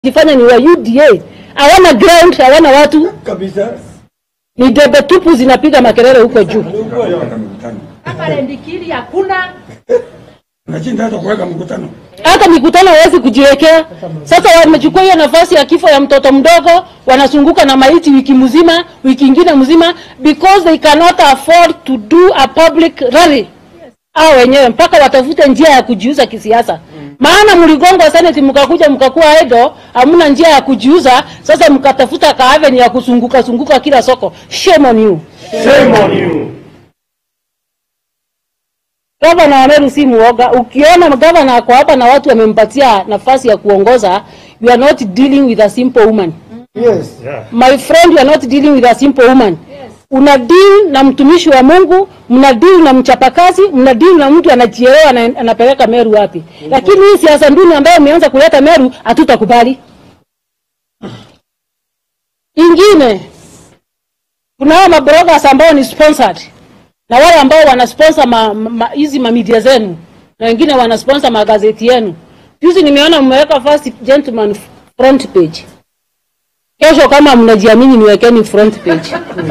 jifanya ni wa UDA, hawana ground, hawana watu, kabisa. ni debe tupu zinapiga makelele huko juu. Kama rendikili hakuna Nashinda hata kuweka mkutano. hata mikutano hawezi kujiwekea. Sasa wamechukua hiyo nafasi ya kifo ya mtoto mdogo, wanazunguka na maiti wiki mzima, wiki ingine mzima, because they cannot afford to do a public rally hao wenyewe, mpaka watafute njia ya kujiuza kisiasa. Maana mligongwa seneti, mkakuja mkakuwa idle, hamna njia ya kujiuza. Sasa mkatafuta kaaveni ya kuzunguka zunguka kila soko. Shame on you. Shame on you. Gavana wa Meru si muoga. Ukiona gavana ako hapa na watu wamempatia nafasi ya kuongoza, you are not dealing with a simple woman. Yes. Yeah. My friend, you are not dealing with a simple woman. Una deal na mtumishi wa Mungu, mna deal na mchapakazi, mna deal na mtu anajielewa na anapeleka Meru wapi. Lakini hii siasa nduni ambayo umeanza kuleta Meru hatutakubali. Ingine kuna hao mabloggers ambao ni sponsored na wale ambao wana sponsor ma, ma, hizi ma media zenu na wengine wana sponsor magazeti yenu. Juzi nimeona mmeweka first gentleman front page. Kesho kama mnajiamini niwekeni front page.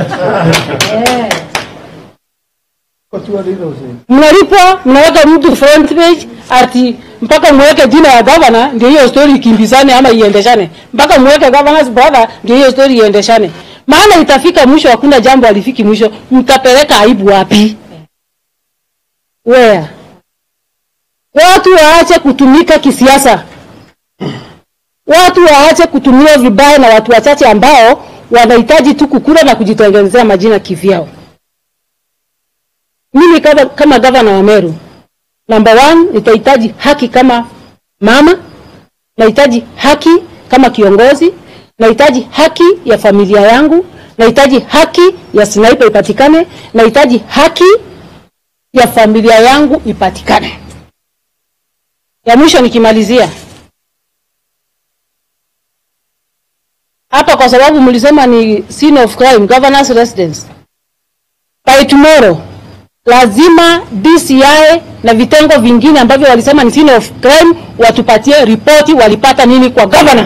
Mnalipwa, mnaweka mtu front page ati mpaka mweke jina ya governor ndio hiyo story ikimbizane ama iendeshane. Mpaka mweke governor's brother ndio hiyo story iendeshane. Maana itafika mwisho, hakuna jambo alifiki mwisho. Mtapeleka aibu wapi? Where? Watu waache kutumika kisiasa. Watu waache kutumiwa vibaya na watu wachache ambao wanahitaji tu kukula na kujitengenezea majina kivyao. Mimi kama, kama gavana wa Meru, number one, nitahitaji haki kama mama, nahitaji haki kama kiongozi, nahitaji haki ya familia yangu, nahitaji haki ya sniper ipatikane, nahitaji haki ya familia yangu ipatikane. Ya mwisho nikimalizia hapa, kwa sababu mlisema ni scene of crime, governor's residence. By tomorrow lazima DCI na vitengo vingine ambavyo walisema ni scene of crime watupatie ripoti walipata nini kwa governor.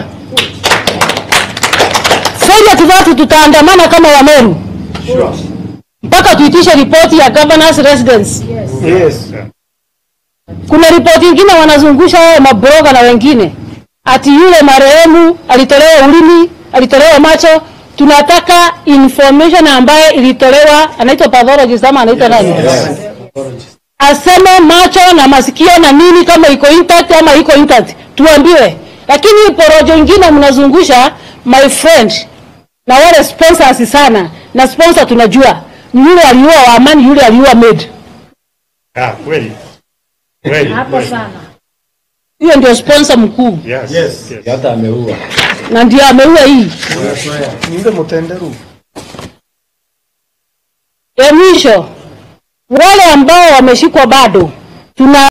Failure to that, tutaandamana kama Wameru mpaka tuitishe ripoti ya governor's residence. Yes. Kuna ripoti ingine wanazungusha wao mabroga na wengine ati yule marehemu alitolewa ulimi, alitolewa macho. Tunataka information ambayo ilitolewa, anaitwa pathologist ama anaitwa nani? Aseme macho na masikio na nini, kama iko intact ama iko intact, tuambiwe. Lakini hii porojo ingine mnazungusha, my friend, na wale sponsors sana, na sponsor tunajua ni yule aliua wa amani, yule aliua Med. Ah, kweli. Kweli. hapo kweli. sana. Hiyo ndio sponsor mkuu Yes. Yes. Yes. hata ameua na ndio ameua hii. Niende mutenderu. Ya mwisho, wale ambao wameshikwa bado tuna